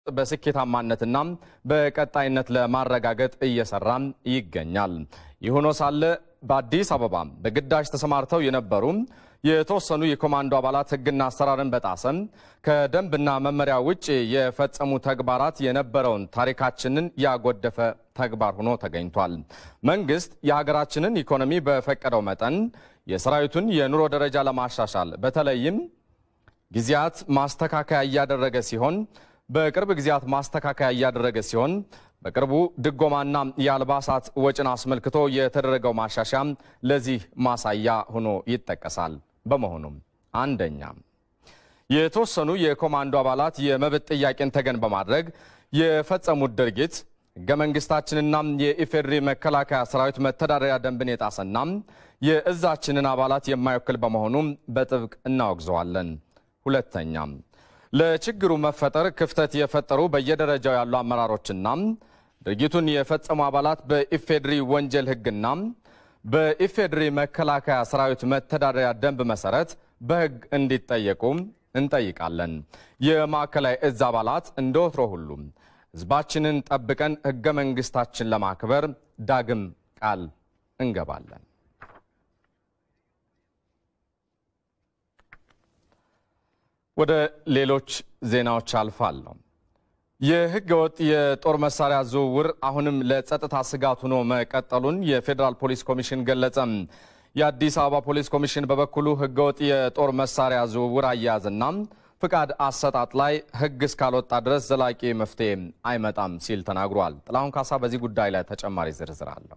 በስኬታማነትና በቀጣይነት ለማረጋገጥ እየሰራ ይገኛል። ይህ ሆኖ ሳለ በአዲስ አበባ በግዳጅ ተሰማርተው የነበሩ የተወሰኑ የኮማንዶ አባላት ሕግና አሰራርን በጣሰም ከደንብና መመሪያ ውጭ የፈጸሙ ተግባራት የነበረውን ታሪካችንን ያጎደፈ ተግባር ሆኖ ተገኝቷል። መንግስት የሀገራችንን ኢኮኖሚ በፈቀደው መጠን የሰራዊቱን የኑሮ ደረጃ ለማሻሻል በተለይም ጊዜያት ማስተካከያ እያደረገ ሲሆን በቅርብ ጊዜያት ማስተካከያ እያደረገ ሲሆን በቅርቡ ድጎማና የአልባሳት ወጪን አስመልክቶ የተደረገው ማሻሻያ ለዚህ ማሳያ ሆኖ ይጠቀሳል። በመሆኑም አንደኛ የተወሰኑ የኮማንዶ አባላት የመብት ጥያቄን ተገን በማድረግ የፈጸሙት ድርጊት ሕገ መንግስታችንና የኢፌዴሪ መከላከያ ሰራዊት መተዳደሪያ ደንብን የጣሰና የእዛችንን አባላት የማይወክል በመሆኑ በጥብቅ እናወግዘዋለን። ሁለተኛ ለችግሩ መፈጠር ክፍተት የፈጠሩ በየደረጃው ያሉ አመራሮችና ድርጊቱን የፈጸሙ አባላት በኢፌዴሪ ወንጀል ሕግና በኢፌዴሪ መከላከያ ሰራዊት መተዳደሪያ ደንብ መሰረት በሕግ እንዲጠየቁ እንጠይቃለን። የማዕከላዊ እዝ አባላት እንደ ወትሮ ሁሉ ሕዝባችንን ጠብቀን ሕገ መንግስታችን ለማክበር ዳግም ቃል እንገባለን። ወደ ሌሎች ዜናዎች አልፋለሁ። የህገ ወጥ የጦር መሳሪያ ዝውውር አሁንም ለጸጥታ ስጋት ሆኖ መቀጠሉን የፌዴራል ፖሊስ ኮሚሽን ገለጸ። የአዲስ አበባ ፖሊስ ኮሚሽን በበኩሉ ህገ ወጥ የጦር መሳሪያ ዝውውር አያያዝና ፍቃድ አሰጣጥ ላይ ህግ እስካልወጣ ድረስ ዘላቂ መፍትሄ አይመጣም ሲል ተናግሯል። ጥላሁን ካሳ በዚህ ጉዳይ ላይ ተጨማሪ ዝርዝር አለው።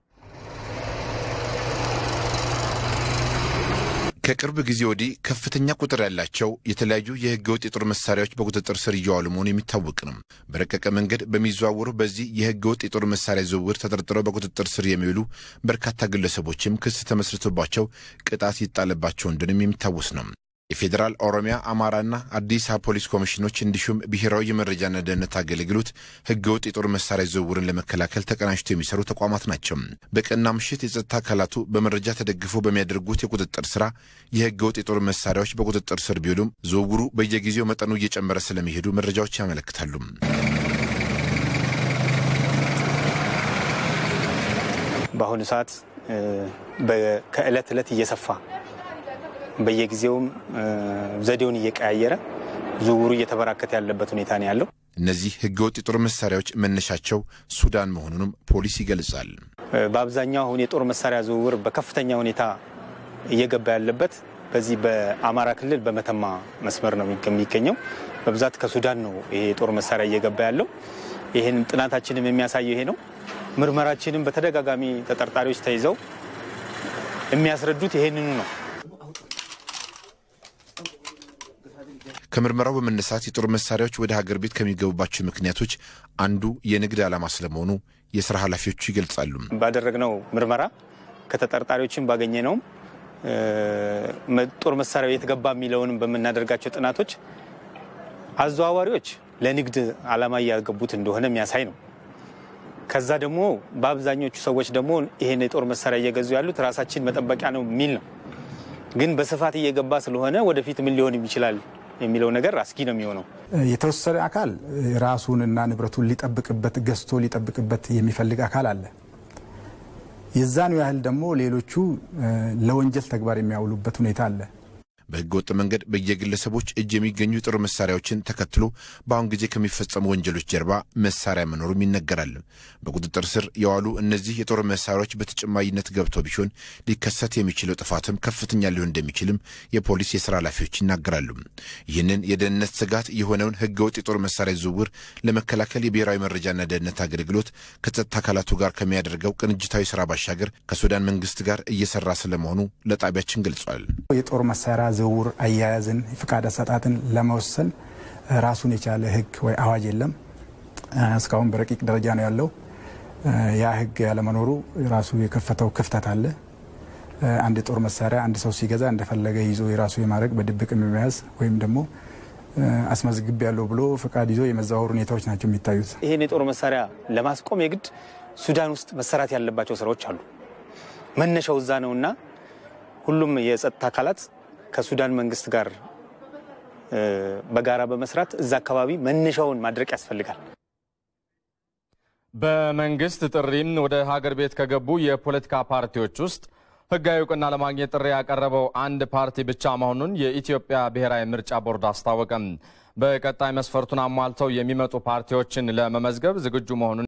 ከቅርብ ጊዜ ወዲህ ከፍተኛ ቁጥር ያላቸው የተለያዩ የህገወጥ የጦር መሳሪያዎች በቁጥጥር ስር እየዋሉ መሆኑ የሚታወቅ ነው። በረቀቀ መንገድ በሚዘዋወሩ በዚህ የህገወጥ የጦር መሳሪያ ዝውውር ተጠርጥረው በቁጥጥር ስር የሚውሉ በርካታ ግለሰቦችም ክስ ተመስርቶባቸው ቅጣት ይጣልባቸው እንደሆነም የሚታወስ ነው። የፌዴራል ኦሮሚያ፣ አማራና አዲስ አበባ ፖሊስ ኮሚሽኖች እንዲሁም ብሔራዊ የመረጃና ደህንነት አገልግሎት ህገወጥ የጦር መሳሪያ ዝውውርን ለመከላከል ተቀናጅተው የሚሰሩ ተቋማት ናቸው። በቀንና ምሽት የጸጥታ አካላቱ በመረጃ ተደግፈው በሚያደርጉት የቁጥጥር ስራ የህገወጥ የጦር መሳሪያዎች በቁጥጥር ስር ቢውሉም ዝውውሩ በየጊዜው መጠኑ እየጨመረ ስለሚሄዱ መረጃዎች ያመለክታሉ። በአሁኑ ሰዓት ከእለት ዕለት እየሰፋ በየጊዜውም ዘዴውን እየቀያየረ ዝውውሩ እየተበራከተ ያለበት ሁኔታ ነው ያለው። እነዚህ ህገወጥ የጦር መሳሪያዎች መነሻቸው ሱዳን መሆኑንም ፖሊስ ይገልጻል። በአብዛኛው አሁን የጦር መሳሪያ ዝውውር በከፍተኛ ሁኔታ እየገባ ያለበት በዚህ በአማራ ክልል በመተማ መስመር ነው የሚገኘው። በብዛት ከሱዳን ነው ይሄ የጦር መሳሪያ እየገባ ያለው። ይህን ጥናታችንም የሚያሳየው ይሄ ነው። ምርመራችንም በተደጋጋሚ ተጠርጣሪዎች ተይዘው የሚያስረዱት ይሄንኑ ነው። ከምርመራው በመነሳት የጦር መሳሪያዎች ወደ ሀገር ቤት ከሚገቡባቸው ምክንያቶች አንዱ የንግድ ዓላማ ስለመሆኑ የስራ ኃላፊዎቹ ይገልጻሉ። ባደረግነው ምርመራ ከተጠርጣሪዎችን ባገኘ ነውም ጦር መሳሪያው የት ገባ የሚለውንም በምናደርጋቸው ጥናቶች አዘዋዋሪዎች ለንግድ ዓላማ እያገቡት እንደሆነ የሚያሳይ ነው። ከዛ ደግሞ በአብዛኞቹ ሰዎች ደግሞ ይሄን የጦር መሳሪያ እየገዙ ያሉት ራሳችን መጠበቂያ ነው የሚል ነው። ግን በስፋት እየገባ ስለሆነ ወደፊት ምን ሊሆን ይችላል የሚለው ነገር አስጊ ነው የሚሆነው። የተወሰነ አካል ራሱንና ንብረቱን ሊጠብቅበት ገዝቶ ሊጠብቅበት የሚፈልግ አካል አለ። የዛኑ ያህል ደግሞ ሌሎቹ ለወንጀል ተግባር የሚያውሉበት ሁኔታ አለ። በህገ ወጥ መንገድ በየግለሰቦች እጅ የሚገኙ የጦር መሳሪያዎችን ተከትሎ በአሁን ጊዜ ከሚፈጸሙ ወንጀሎች ጀርባ መሳሪያ መኖሩም ይነገራል። በቁጥጥር ስር የዋሉ እነዚህ የጦር መሳሪያዎች በተጨማሪነት ገብተው ቢሆን ሊከሰት የሚችለው ጥፋትም ከፍተኛ ሊሆን እንደሚችልም የፖሊስ የስራ ኃላፊዎች ይናገራሉ። ይህንን የደህንነት ስጋት የሆነውን ህገ ወጥ የጦር መሳሪያ ዝውውር ለመከላከል የብሔራዊ መረጃና ደህንነት አገልግሎት ከጸጥታ አካላቱ ጋር ከሚያደርገው ቅንጅታዊ ስራ ባሻገር ከሱዳን መንግስት ጋር እየሰራ ስለመሆኑ ለጣቢያችን ገልጿል። የጦር መሳሪያ ዝውውር አያያዝን፣ ፍቃድ አሰጣጥን ለመወሰን ራሱን የቻለ ህግ ወይ አዋጅ የለም። እስካሁን በረቂቅ ደረጃ ነው ያለው። ያ ህግ ያለመኖሩ ራሱ የከፈተው ክፍተት አለ። አንድ የጦር መሳሪያ አንድ ሰው ሲገዛ እንደፈለገ ይዞ የራሱ የማድረግ በድብቅ የመያዝ ወይም ደግሞ አስመዝግብ ያለው ብሎ ፍቃድ ይዞ የመዘዋወር ሁኔታዎች ናቸው የሚታዩት። ይህን የጦር መሳሪያ ለማስቆም የግድ ሱዳን ውስጥ መሰራት ያለባቸው ስራዎች አሉ። መነሻው እዛ ነውና ሁሉም የጸጥታ አካላት ከሱዳን መንግስት ጋር በጋራ በመስራት እዛ አካባቢ መነሻውን ማድረቅ ያስፈልጋል። በመንግስት ጥሪም ወደ ሀገር ቤት ከገቡ የፖለቲካ ፓርቲዎች ውስጥ ህጋዊ እውቅና ለማግኘት ጥሪ ያቀረበው አንድ ፓርቲ ብቻ መሆኑን የኢትዮጵያ ብሔራዊ ምርጫ ቦርድ አስታወቀም። በቀጣይ መስፈርቱን አሟልተው የሚመጡ ፓርቲዎችን ለመመዝገብ ዝግጁ መሆኑን